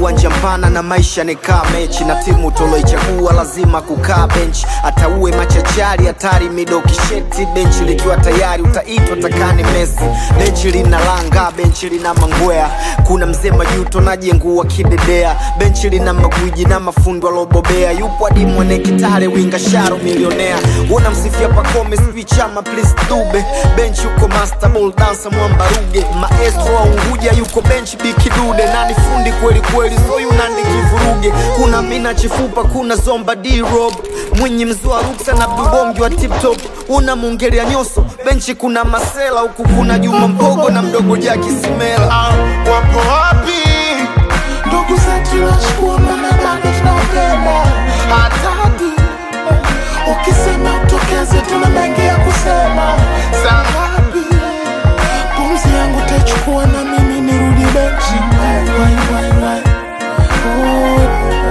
uwanja mpana na maisha ni kaa mechi na timu toloichagua lazima kukaa benchi hata uwe machachari hatari mido kisheti benchi likiwa tayari utaitwa takani mesi benchi lina langa benchi lina mangwea kuna mzee majuto najengua kidedea benchi lina magwiji na mafundo alobobea yupo hadi mwene kitare winga sharo milionea unamsifia pakome sijui chama please dube benchi yuko master ball dancer mwamba ruge maestro wa unguja yuko benchi bikidude nani fundi kweli kweli soyu nandi kivuruge kuna mina chifupa kuna zomba d rob mwinyi mzua ruksa na bubongi wa tiptop una mungelia nyoso benchi kuna masela huku kuna juma mpogo na mdogo jaki simela au wapo wapi ndugu zetu wachukua mama bado tunapenda hatadi ukisema utokeze tuna mengi ya kusema saa ngapi pumzi yangu tachukua na mimi nirudi benchi Wai, wai, wai, wai. Oh.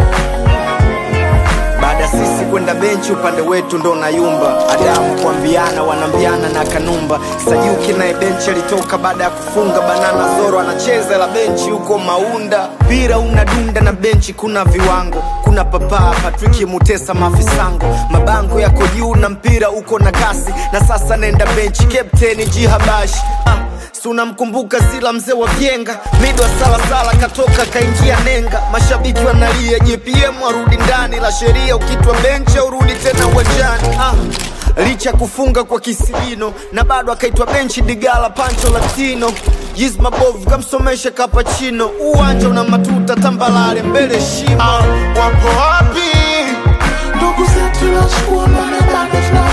baada ya sisi kwenda benchi upande wetu ndo nayumba adamu kuambiana wanambiana na kanumba sajuki naye benchi alitoka baada ya kufunga banana zoro anacheza la benchi huko maunda mpira unadunda na benchi kuna viwango kuna papaa patriki mutesa mafisango mabango yako juu na mpira uko na kasi na sasa nenda benchi kapteni jihabashi ah si unamkumbuka zila mzee wa vyenga mido wa salasala katoka kaingia nenga mashabiki wanalia jpm arudi ndani la sheria ukitwa benchi urudi tena uwanjani ah. licha ya kufunga kwa kisigino na bado akaitwa benchi digala pancho latino Yiz mabovu kamsomesha kapachino uwanja una matuta tambalale mbele shimo au wapo wapi ndugu zetu wachukua mama bado tunapenda